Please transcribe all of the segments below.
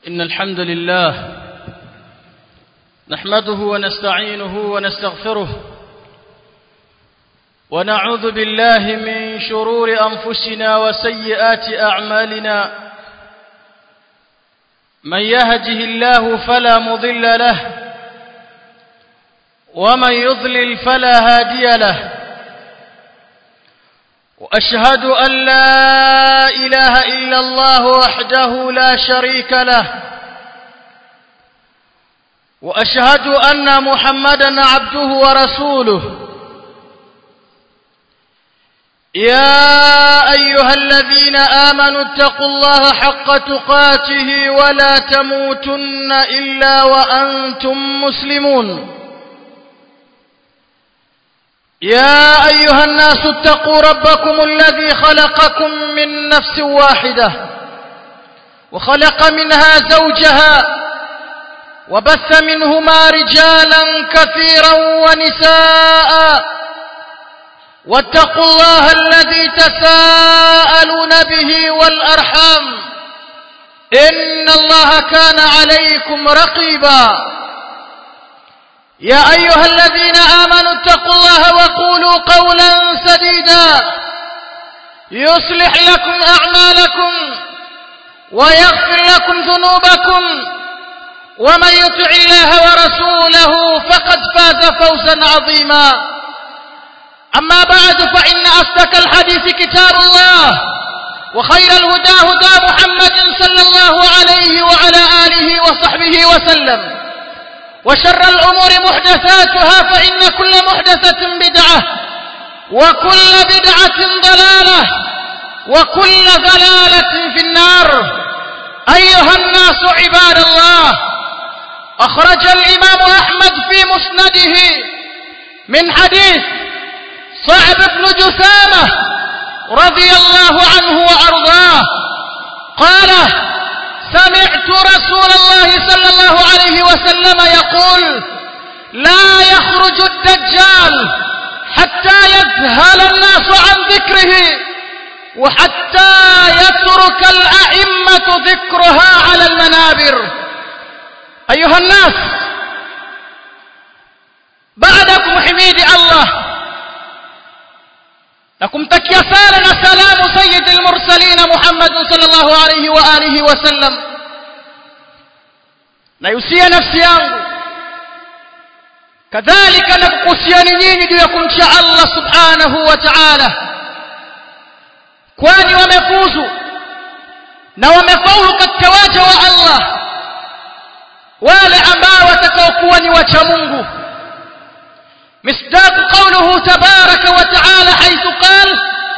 إن الحمد لله نحمده ونستعينه ونستغفره ونعوذ بالله من شرور أنفسنا وسيئات أعمالنا من يهده الله فلا مضل له ومن يضلل فلا هادي له وأشهد أن لا إله إلا الله وحده لا شريك له وأشهد أن محمدا عبده ورسوله يا أيها الذين آمنوا اتقوا الله حق تقاته ولا تموتن إلا وأنتم مسلمون يا أيها الناس اتقوا ربكم الذي خلقكم من نفس واحدة وخلق منها زوجها وبث منهما رجالا كثيرا ونساء واتقوا الله الذي تساءلون به والأرحام إن الله كان عليكم رقيبا يا أيها الذين آمنوا اتقوا الله وقولوا قولا سديدا يصلح لكم أعمالكم ويغفر لكم ذنوبكم ومن يطع الله ورسوله فقد فاز فوزا عظيما أما بعد فإن أصدق الحديث كتاب الله وخير الهدى هدى محمد صلى الله عليه وعلى آله وصحبه وسلم وشر الأمور محدثاتها فإن كل محدثة بدعة وكل بدعة ضلالة وكل ضلالة في النار أيها الناس عباد الله أخرج الإمام أحمد في مسنده من حديث صعب بن جثامة رضي الله عنه وأرضاه قال سمعت رسول الله صلى الله عليه وسلم يقول لا يخرج الدجال حتى يذهل الناس عن ذكره وحتى يترك الأئمة ذكرها على المنابر أيها الناس بعدكم حميد الله لكم تكيا سالنا سلام سيد المرسلين محمد صلى الله عليه وآله وسلم نيسيا نفسي yangu kadhalika nakuhusiani nyinyi juu ya kumcha Allah subhanahu wa ta'ala kwani wamefuzu na wamefaulu katika waja wa Allah wale ambao watakaokuwa ni wacha Mungu مصداق قوله تبارك وتعالى حيث قال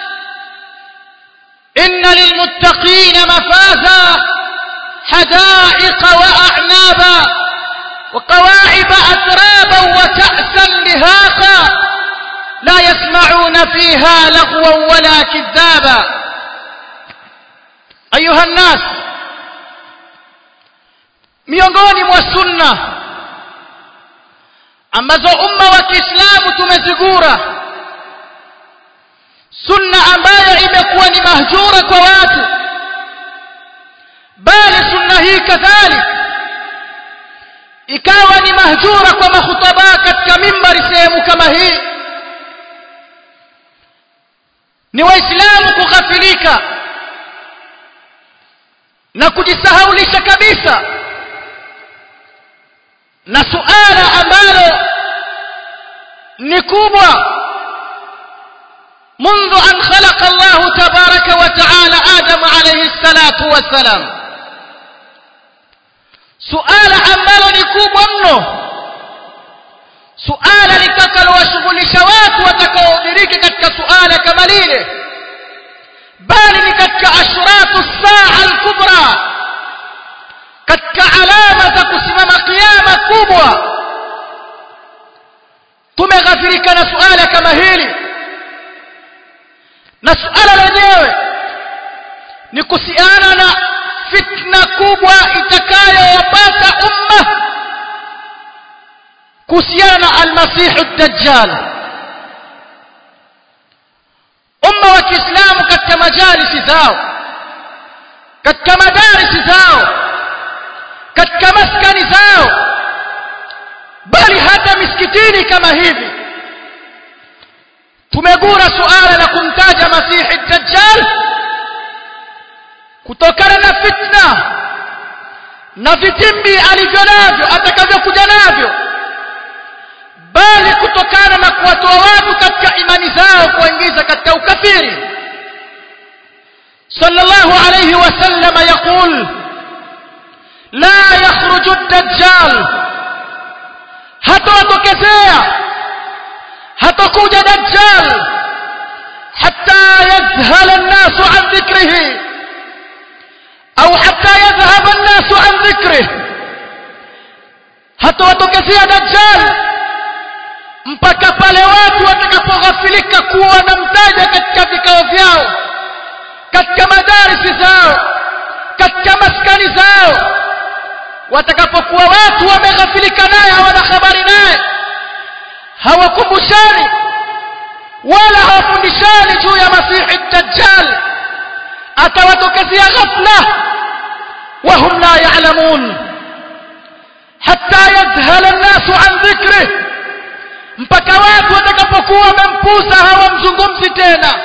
إن للمتقين مفازا حدائق وأعنابا وقواعب أترابا وكأسا لهاقا لا يسمعون فيها لغوا ولا كذابا أيها الناس miongoni mwa sunna ambazo umma wa Kiislamu tumezigura sunna ambayo imekuwa ni mahjura kwa watu bali sunna hii kadhalik ikawa ni mahjura kwa mahutaba katika mimbari sehemu kama hii ni waislamu kughafilika na kujisahaulisha kabisa na suala ambalo ni kubwa منذ أن خلق الله تبارك وتعالى آدم عليه الصلاة والسلام سؤال ambalo ni kubwa mno suala litakalowashughulisha watu watakaodiriki katika suala kama lile bali ni katika ashratu saa al-kubra katika alama za kusimama kiyama kubwa tumeghafirika na suala kama hili na suala lenyewe ni kuhusiana na fitna kubwa itakayowapata umma kuhusiana na almasihu dajjal umma wa kiislamu katika majalisi zao katika madarisi zao katika maskani zao bali hata misikitini kama hivi tumegura suala la kumtaja masihi dajjal kutokana na fitna na vitimbi alivyo navyo atakavyokuja navyo bali kutokana na kuwatoa watu katika imani zao kuwaingiza katika ukafiri sallallahu alayhi wasallam yaqul la yakhruju ad-dajjal hatatokezea hatakuja dajjal hatta yazhala an-nasu an dhikrihi au hatta yadhhaba an-nasu an dhikrihi hatawatokezea dajjal mpaka pale watu watakapoghafilika kuwa wanamtaja katika vikao vyao katika madarisi zao katika maskani zao watakapokuwa watu wameghafilika naye hawana habari naye hawakumbushani wala hawafundishani juu ya masihi dajjal atawatokezea ghafla wahum la ya'lamun hatta yadhhala an-nasu an dhikrih mpaka watu watakapokuwa wamempuza hawamzungumzi tena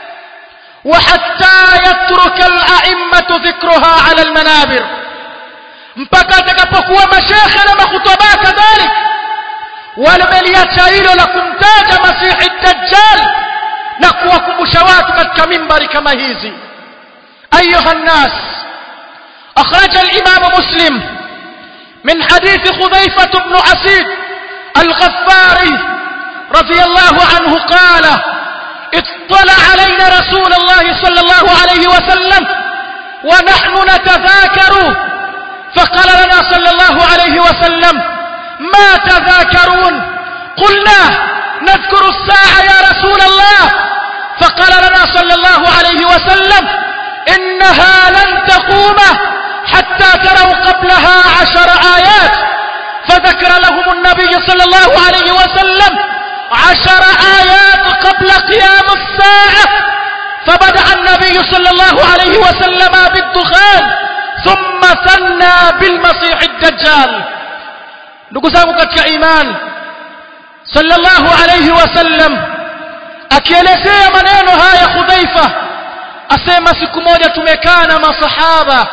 وحتى يترك الأئمة ذكرها على المنابر mpaka atakapokuwa mashekhe na makhutaba kadhalik wameliacha hilo la kumtaja masihi dajjal na kuwakumbusha watu katika mimbari kama hizi ayuha nnas أخرج الإمام مسلم من حديث خذيفة بن أسيد الغفاري رضي الله عنه قال اطلع علينا رسول الله صلى الله عليه وسلم ونحن نتذاكر فقال لنا صلى الله عليه وسلم ما تذاكرون قلنا نذكر الساعة يا رسول الله فقال لنا صلى الله عليه وسلم إنها لن تقوم حتى تروا قبلها عشر آيات فذكر لهم النبي صلى الله عليه وسلم عشر آيات قبل قيام الساعة فبدأ النبي صلى الله عليه وسلم بالدخان ثم ثنى بالمسيح الدجال نقزامك كإيمان صلى الله عليه وسلم akielezea maneno haya Hudhaifa asema siku moja tumekaa na masahaba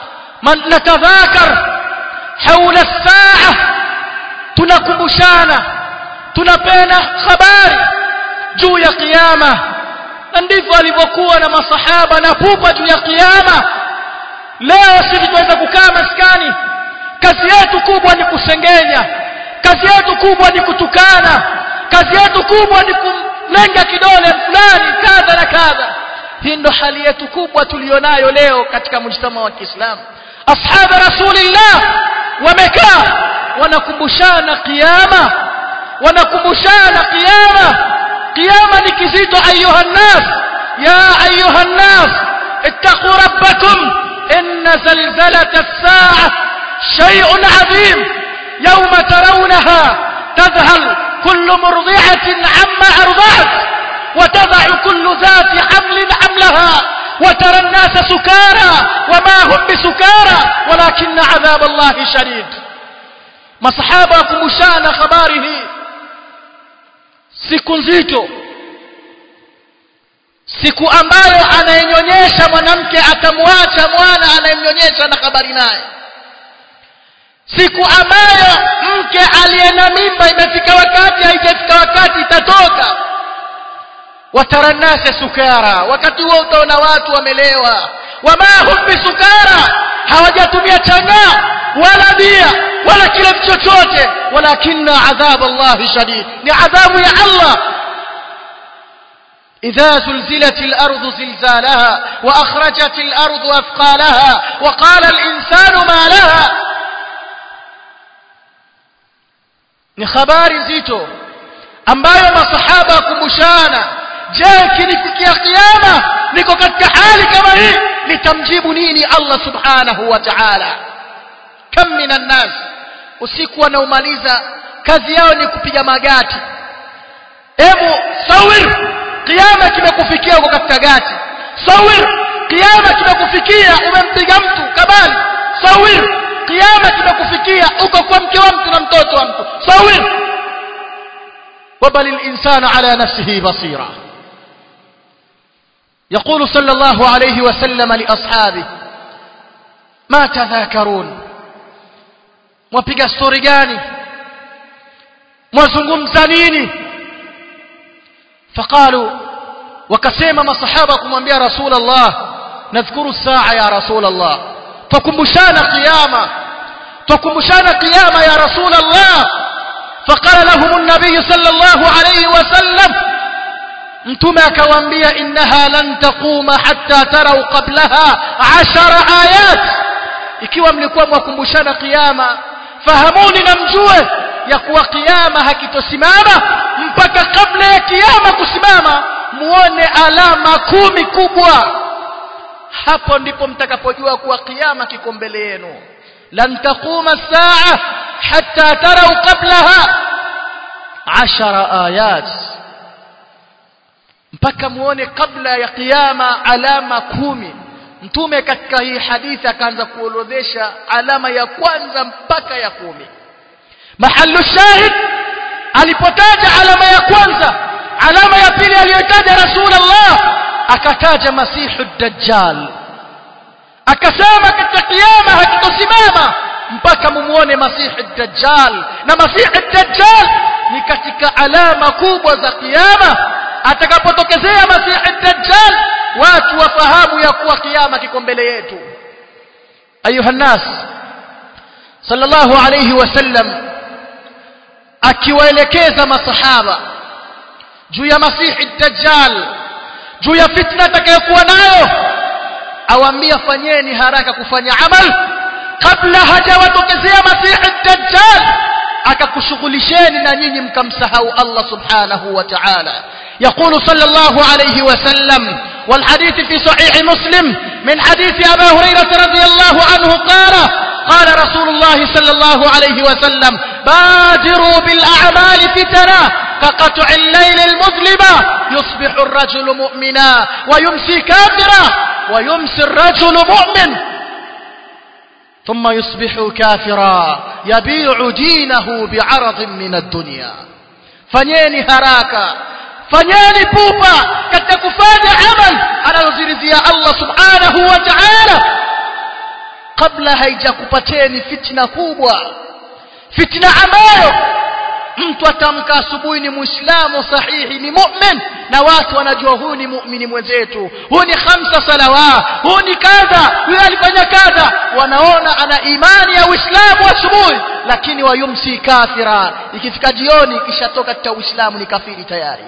natadhakar haula saa tunakumbushana tunapena habari juu ya kiyama na ndivyo alivyokuwa na masahaba na pupa juu ya kiyama leo sisi tunaweza kukaa maskani kazi yetu kubwa ni kusengenya kazi yetu kubwa ni kutukana kazi yetu kubwa ni kumlenga kidole fulani kadha na kadha hii ndo hali yetu kubwa tulionayo leo katika mujtama wa Kiislamu ashaba rasulillah wamekaa wanakumbushana kiyama wanakumbushana kiyama kiyama ni kizito ayuha nnas ya ayuha nnas ittaqu rabbakum inna zalzalata as-sa'a shay'un 'azim yawma tarawnaha tadhhal kullu murdi'atin 'amma arda'at وتضع كل ذات حمل حملها وترى الناس سكارى وما هم بسكارى ولكن عذاب الله شديد masahaba wakumbushana habari hii siku nzito siku ambayo anayenyonyesha mwanamke atamwacha mwana anayemnyonyesha na habari naye siku ambayo mke aliye na mimba imefika wakati haijafika wakati itatoka watara nnasa sukara wakati huo utaona watu wamelewa wama hum bisukara hawajatumia changaa wala bia wala kile chochote walakinna adhab Allah shadid ni adhabu ya Allah إذا زلزلت الأرض زلزالها وأخرجت الأرض أثقالها وقال الإنسان ما لها ni habari nzito ambayo masahaba kumbushana je kinifikia kiyama niko katika hali kama hii nitamjibu nini Allah subhanahu wa ta'ala kam minan nas usiku wanaomaliza kazi yao ni kupiga magati hebu sawir kiyama kimekufikia uko katika gati sawir kiyama kimekufikia umempiga mtu kabali sawir kiyama kimekufikia uko kwa mke wa mtu na mtoto wa mtu sawi وبل الإنسان على نفسه بصيرا يقول صلى الله عليه وسلم لأصحابه ما تذاكرون mwapiga stori gani mwazungumza nini faqalu wakasema masahaba kumwambia rasul allah nadhkuru saa ya rasul allah twakumbushana qiyama twakumbushana qiyama ya rasul allah faqala lahum an-nabiy sallallahu alayhi wasallam mtume akawaambia innaha lan taquma hatta tarau qablaha 10 ayat ikiwa mlikuwa mwakumbushana qiyama fahamuni na mjue ya kuwa kiyama hakitosimama mpaka kabla ya kiyama kusimama muone alama kumi kubwa hapo ndipo mtakapojua kuwa kiyama kiko mbele yenu lan taquma saa hatta tarau qablaha ashara ayat mpaka muone kabla ya kiyama alama kumi mtume katika hii hadithi akaanza kuorodhesha alama ya kwanza mpaka ya kumi mahallu shahid alipotaja alama ya kwanza alama ya pili aliyotaja rasulullah akataja masihu dajjal akasema katika kiyama hakitosimama mpaka mumuone masihu dajjal na masihu dajjal ni katika alama kubwa za kiyama atakapotokezea masihu dajjal watu wafahamu ya kuwa kiyama kiko mbele yetu ayuha nas sallallahu alayhi wasallam akiwaelekeza masahaba juu ya masihi dajjal juu ya fitna atakayokuwa nayo awaambia fanyeni haraka kufanya amal kabla hajawatokezea masihi dajjal akakushughulisheni na nyinyi mkamsahau Allah subhanahu wa ta'ala يقول صلى الله عليه وسلم والحديث في صحيح مسلم من حديث أبا هريرة رضي الله عنه قال قال رسول الله صلى الله عليه وسلم بادروا بالأعمال فتنا كقطع الليل المظلمة يصبح الرجل مؤمنا ويمسي كافرا ويمسي الرجل مؤمن ثم يصبح كافرا يبيع دينه بعرض من الدنيا فنيني هراكا fanyeni pupa katika kufanya amal anazoziridhia Allah subhanahu wa ta'ala kabla haijakupateni fitna kubwa fitna ambayo mtu atamka asubuhi ni muislamu sahihi ni mu'min na watu wanajua huyu ni mu'mini mwenzetu huyu ni khamsa salawa huyu ni kadha huyu alifanya kadha wanaona ana imani ya uislamu asubuhi lakini wayumsi kafira ikifika jioni kishatoka katika uislamu ni kafiri tayari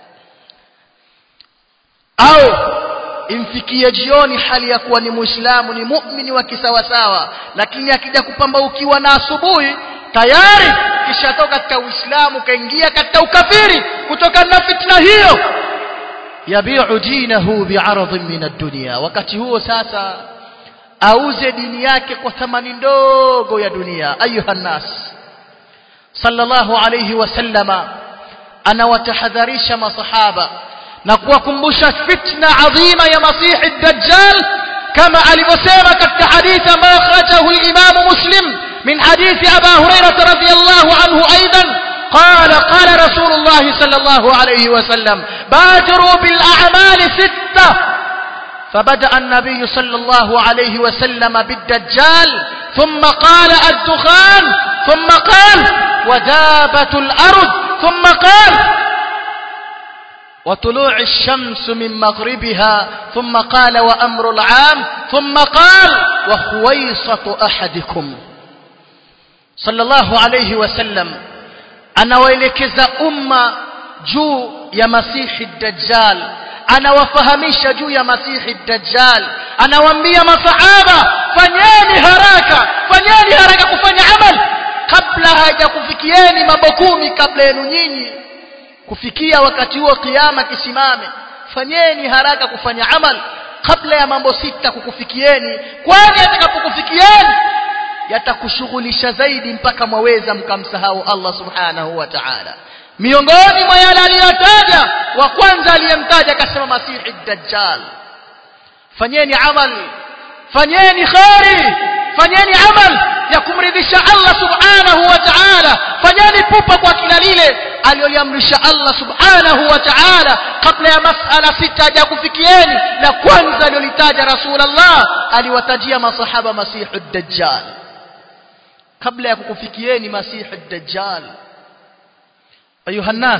au imfikie jioni hali ya kuwa ni muislamu ni muumini wa kisawasawa lakini akija kupambaukiwa na asubuhi tayari kishatoka katika uislamu kaingia katika ukafiri kutokana na fitna hiyo yabiu dinahu bi'aradhin min ad-dunya wakati huo sasa auze dini yake kwa thamani ndogo ya dunia ayuha nas sallallahu alayhi wasallama anawatahadharisha masahaba na kuwakumbusha fitna adhima ya masihi dajjal kama alivyosema katika hadithi ambayo akhrajahu al-Imam Muslim min hadithi Aba Hurairah radhiyallahu anhu aidan قال قال رسول الله صلى الله عليه وسلم بادروا بالأعمال ستة فبدأ النبي صلى الله عليه وسلم بالدجال ثم قال الدخان ثم قال ودابة الأرض ثم قال وطلوع الشمس من مغربها ثم قال وأمر العام ثم قال وخويصة أحدكم صلى الله عليه وسلم anawaelekeza umma juu ya masihi dajjal anawafahamisha juu ya masihi dajjal anawaambia masahaba fanyeni haraka fanyeni haraka kufanya amal kabla hajakufikieni mambo kumi kabla yenu nyinyi kufikia wakati huo kiyama kisimame fanyeni haraka kufanya amal kabla ya mambo sita kukufikieni kwani atakapokufikieni yatakushughulisha zaidi mpaka mwaweza mkamsahau Allah subhanahu wa ta'ala miongoni mwa yale aliyotaja wa kwanza aliyemtaja akasema masihi dajjal fanyeni amal fanyeni khairi fanyeni amal ya kumridhisha Allah subhanahu wa ta'ala fanyeni pupa kwa kila lile aliyoliamrisha Allah subhanahu wa ta'ala kabla ya masala sita ya kufikieni la kwanza aliyolitaja Rasulullah aliwatajia masahaba masihu dajjal kabla ya kukufikieni masihu dajjal ayuha nas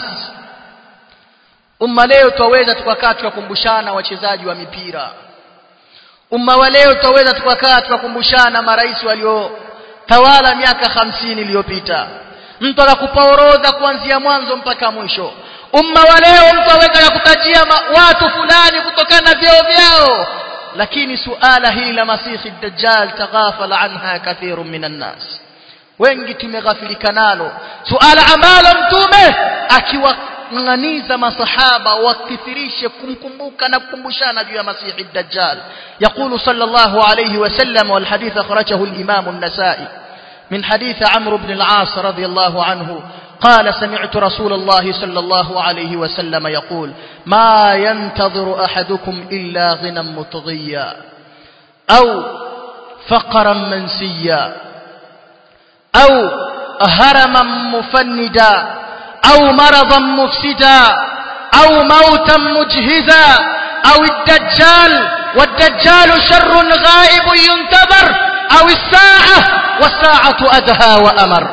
umma leo twaweza tukakaa tukakumbushana wachezaji wa mipira umma wa leo twaweza tukakaa tukakumbushana marais waliotawala miaka hamsini iliyopita mtu akakupa orodha kuanzia mwanzo mpaka mwisho umma wa leo mtu aweza kukutajia watu fulani kutokana na vyeo vyao lakini suala hili la masihi dajjal taghafala anha kathirun minan nas wengi tumeghafilika nalo suala ambalo mtume akiwang'aniza masahaba wakithirishe kumkumbuka na kukumbushana juu ya masihi dajjal يقول صلى الله عليه وسلم والحديث أخرجه الإمام النسائي من حديث عمرو بن العاص رضي الله عنه قال سمعت رسول الله صلى الله عليه وسلم يقول ما ينتظر أحدكم إلا غنى مطغيا أو فقرا منسيا أو هرما مفندا أو مرضا مفسدا أو موتا مجهزا أو الدجال والدجال شر غائب ينتظر أو الساعة والساعة أدهى وأمر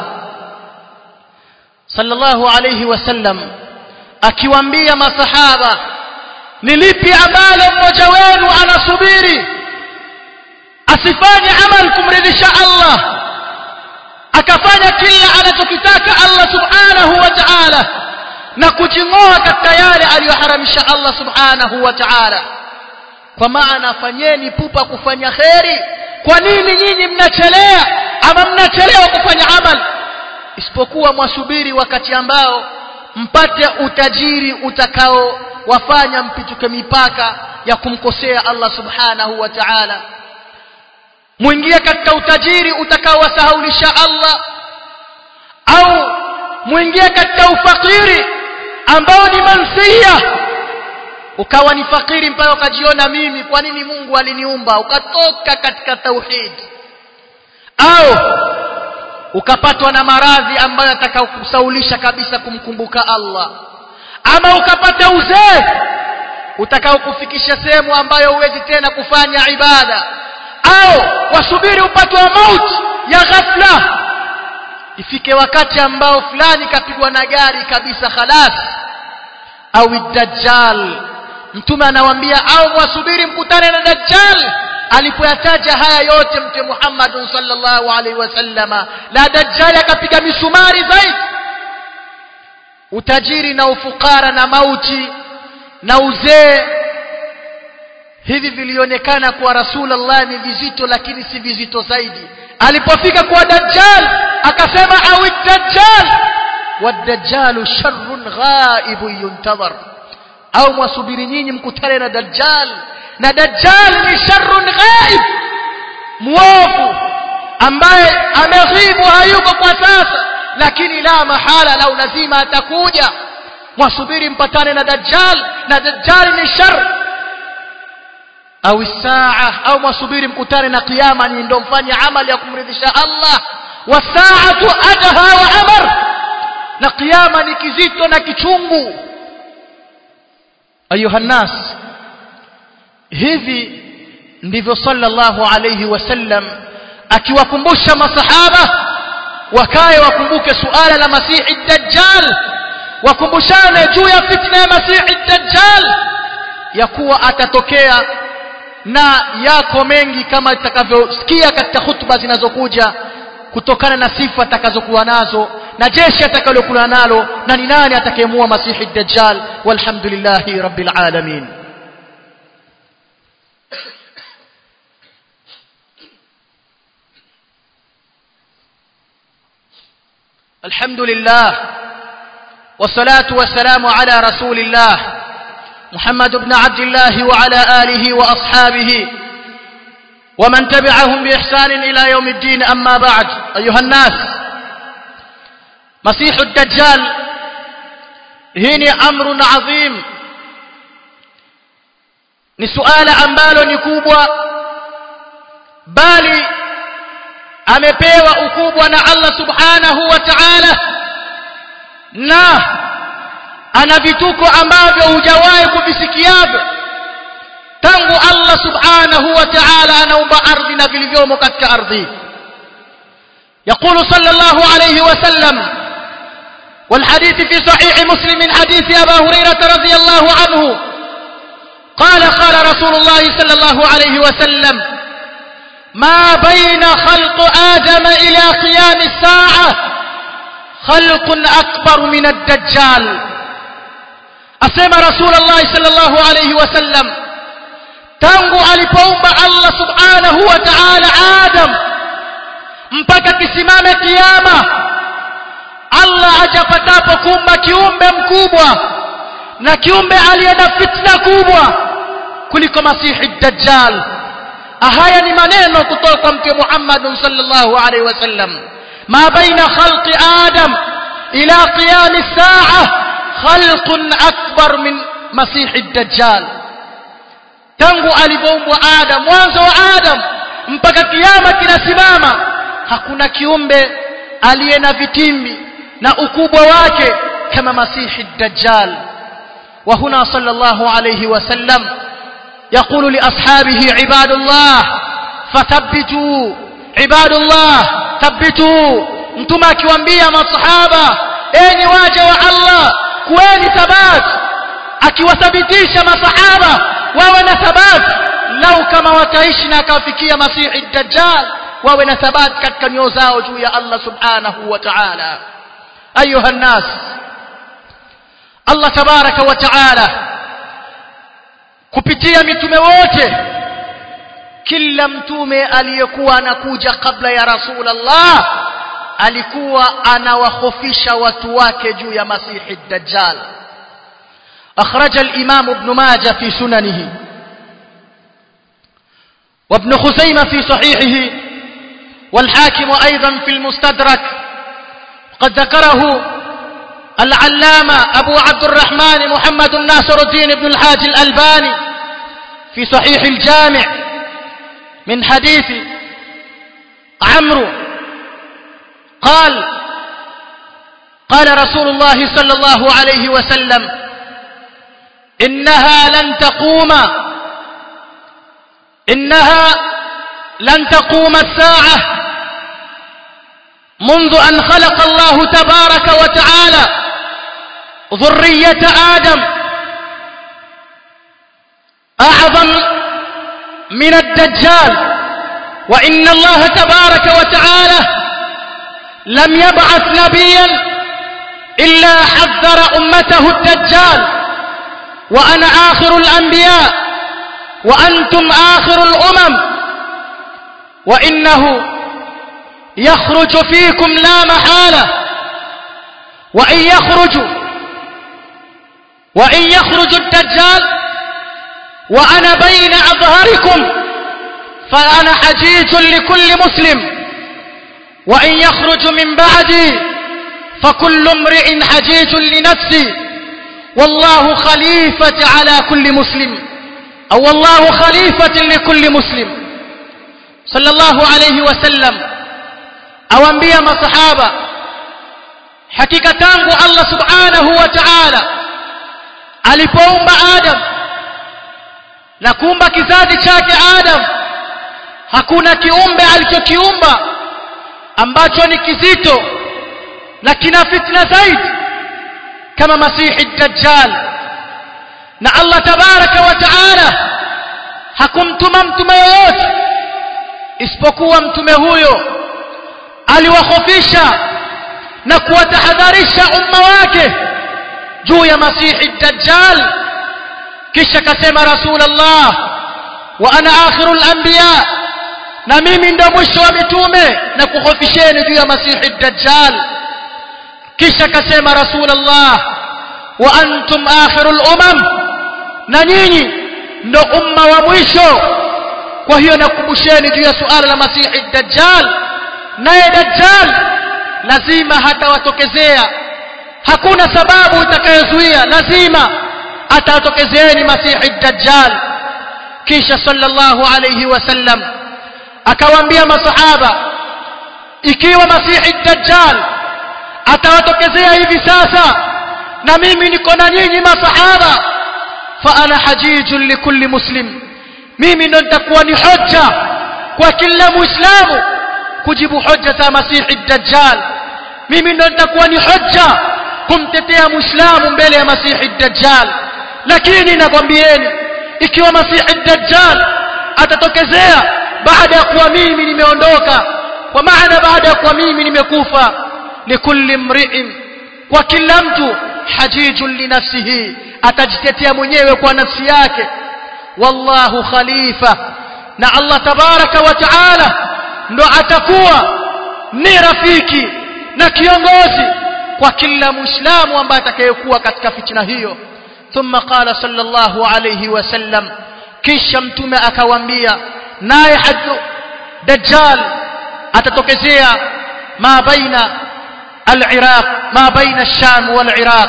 صلى الله عليه وسلم akiwaambia masahaba ni lipi ambalo mmoja wenu anasubiri asifanye amal kumridhisha Allah akafanya kila anachokitaka Allah subhanahu wa ta'ala na kujing'oa katika yale aliyoharamisha Allah subhanahu wa ta'ala kwa maana fanyeni pupa kufanya kheri kwa nini nyinyi mnachelea ama mnachelewa kufanya amal isipokuwa mwasubiri wakati ambao mpate utajiri utakao wafanya mpituke mipaka ya kumkosea Allah subhanahu wa ta'ala muingie katika utajiri utakaowasahaulisha Allah au muingie katika ufakiri ambao ni mansia ukawa ni fakiri mpaka ukajiona mimi kwa nini Mungu aliniumba ukatoka katika tauhid au ukapatwa na maradhi ambayo yatakayokusaulisha kabisa kumkumbuka Allah ama ukapata uzee utakaokufikisha sehemu ambayo huwezi tena kufanya ibada au wasubiri upate wa mauti ya ghafla ifike wakati ambao fulani kapigwa na gari kabisa khalas au dajjal mtume anawaambia au mwasubiri mkutane na dajjal alipoyataja haya yote mtume Muhammad sallallahu alaihi wasallama la dajjal akapiga misumari zaidi utajiri na ufukara na mauti na uzee hivi vilionekana kwa rasulullah ni vizito lakini si vizito zaidi alipofika kwa dajjal akasema au dajjal wadajjalu sharrun ghaibu yuntadhar au mwasubiri nyinyi mkutane na dajjal na dajjal ni sharrun ghaib muovu ambaye ameghibu hayuko kwa sasa lakini la mahala lau lazima atakuja mwasubiri mpatane na dajjal na dajjal ni shar au saa au mwasubiri mkutane na kiyama ni ndio mfanye amali ya kumridhisha Allah wasaatu adha wa amar na kiyama ni kizito na kichungu ayuha nas hivi ndivyo sallallahu alayhi wasallam akiwakumbusha masahaba wakae wakumbuke suala la masihi dajjal wakumbushane juu ya fitna ya masihi dajjal ya kuwa atatokea na yako mengi kama itakavyosikia katika hutuba zinazokuja kutokana na sifa atakazokuwa nazo na jeshi atakalokuwa nalo na ni nani atakayemua masihi dajjal walhamdulillahi rabbil alamin الحمد لله والصلاة والسلام على رسول الله محمد بن عبد الله وعلى آله وأصحابه ومن تبعهم بإحسان إلى يوم الدين أما بعد أيها الناس مسيح الدجال هيني أمر عظيم ni suala ambalo ni kubwa bali amepewa ukubwa na Allah subhanahu wa ta'ala na ana vituko ambavyo hujawahi kuvisikiavyo tangu Allah subhanahu wa ta'ala anaumba ardhi na vilivyomo katika ardhi يقول صلى الله عليه وسلم والحديث في صحيح مسلم من حديث أبا هريرة رضي الله عنه قال قال رسول الله صلى الله عليه وسلم ما بين خلق آدم إلى قيام الساعة خلق أكبر من الدجال أسمى رسول الله صلى الله عليه وسلم tangu alipoumba Allah subhanahu wa ta'ala Adam mpaka kisimame kiyama Allah hajapatapo kumba kiumbe mkubwa na kiumbe aliye na fitna kubwa kuliko masihi dajjal haya ni maneno kutoka kwa mtume Muhammad sallallahu alaihi wasallam ma baina khalqi adam ila qiyam as-sa'a khalqun akbar min masihi dajjal tangu alipoumbwa adam mwanzo wa adam mpaka kiyama kinasimama hakuna kiumbe aliye na vitimbi na ukubwa wake kama masihi dajjal wa huna sallallahu alayhi wasallam يقول لأصحابه عباد الله فثبتوا عباد الله ثبتوا mtume akiwaambia masahaba enyi waja wa Allah kuweni thabat akiwathabitisha masahaba wawe na thabat lau kama wataishi na akawafikia masihi dajjal wawe na thabat katika nyoyo zao juu ya Allah subhanahu wa ta'ala ayuha nnas Allah tabaraka wa ta'ala kupitia mitume wote kila mtume aliyekuwa anakuja kabla ya rasulullah alikuwa anawahofisha watu wake juu ya masihi dajjal أخرج الإمام ابن ماجه في سننه وابن خزيمة في صحيحه والحاكم أيضا في المستدرك قد ذكره العلامة أبو عبد الرحمن محمد ناصر الدين بن الحاج الألباني في صحيح الجامع من حديث عمرو قال قال رسول الله صلى الله عليه وسلم إنها لن تقوم إنها لن تقوم الساعة منذ أن خلق الله تبارك وتعالى ذرية آدم أعظم من الدجال وإن الله تبارك وتعالى لم يبعث نبيا إلا حذر أمته الدجال وأنا آخر الأنبياء وأنتم آخر الأمم وإنه يخرج فيكم لا محالة وإن يخرج وإن يخرج الدجال وأنا بين أظهركم فأنا حجيج لكل مسلم وإن يخرج من بعدي فكل امرئ حجيج لنفسي والله خليفة على كل مسلم أو والله خليفة لكل مسلم صلى الله عليه وسلم awaambia masahaba hakika tangu Allah subhanahu wa ta'ala alipoumba Adam na kuumba kizazi chake Adam hakuna kiumbe alichokiumba ambacho ni kizito na kina fitna zaidi kama masihi dajjal na Allah tabaraka wa taala hakumtuma mtume yoyote isipokuwa mtume huyo aliwahofisha na kuwatahadharisha umma wake juu ya masihi dajjal kisha kasema rasulullah wa ana akhirul anbiya na mimi ndo mwisho wa mitume na kuhofisheni juu ya masihi dajjal kisha kasema rasulullah wa antum akhirul umam na nyinyi ndo umma wa mwisho kwa hiyo nakumbusheni juu ya suala la masihi dajjal naye dajjal lazima hatawatokezea hakuna sababu itakayozuia lazima atatokezeeni masihi dajjal kisha sallallahu alayhi wasallam akawaambia masahaba ikiwa masihi dajjal atawatokezea hivi sasa na mimi niko na nyinyi masahaba fa ana hajijun likulli muslim mimi ndo nitakuwa ni hoja kwa kila muislamu kujibu hoja za masihi dajjal mimi ndo nitakuwa ni hoja kumtetea muislamu mbele ya masihi dajjal lakini nakwambieni ikiwa masihi dajjal atatokezea baada ya kuwa mimi nimeondoka kwa maana baada ya kuwa mimi nimekufa likulli mri'in kwa kila mtu hajijun linafsihi atajitetea mwenyewe kwa nafsi yake wallahu khalifa na Allah tabaraka wa taala ndo atakuwa ni rafiki na kiongozi kwa kila muislamu ambaye atakayekuwa katika fitina hiyo thumma qala sallallahu alayhi wasallam kisha mtume akawaambia naye hadu dajjal atatokezea ma baina al-iraq ma baina sham wal-iraq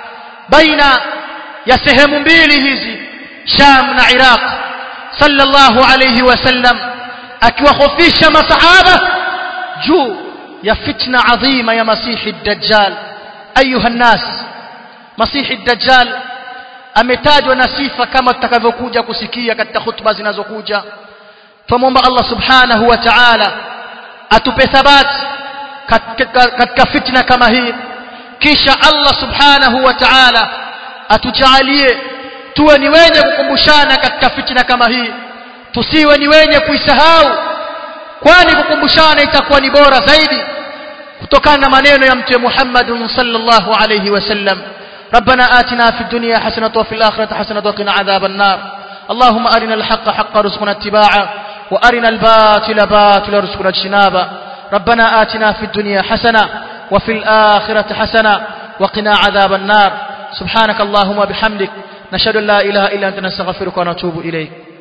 baina ya sehemu mbili hizi sham na iraq sallallahu alayhi wasallam akiwahofisha masahaba juu ya fitna adhima ya masihi dajjal ayuha nnas masihi dajjal ametajwa na sifa kama tutakavyokuja kusikia katika hutuba zinazokuja tumomba Allah subhanahu wa ta'ala atupe thabati katika fitna kama hii kisha Allah subhanahu wa ta'ala atujalie tuwe ni wenye kukumbushana katika fitna kama hii tusiwe ni wenye kuisahau kwani kukumbushana itakuwa ni bora zaidi kutokana na maneno ya mtume Muhammad sallallahu alayhi wasallam ربنا آتنا في الدنيا حسنة وفي الآخرة حسنة وقنا عذاب النار اللهم أرنا الحق حق رزقنا اتباعه وأرنا الباطل باطل رزقنا اجتنابه ربنا آتنا في الدنيا حسنة وفي الآخرة حسنة وقنا عذاب النار سبحانك اللهم وبحمدك نشهد أن لا إله إلا أنت نستغفرك ونتوب إليك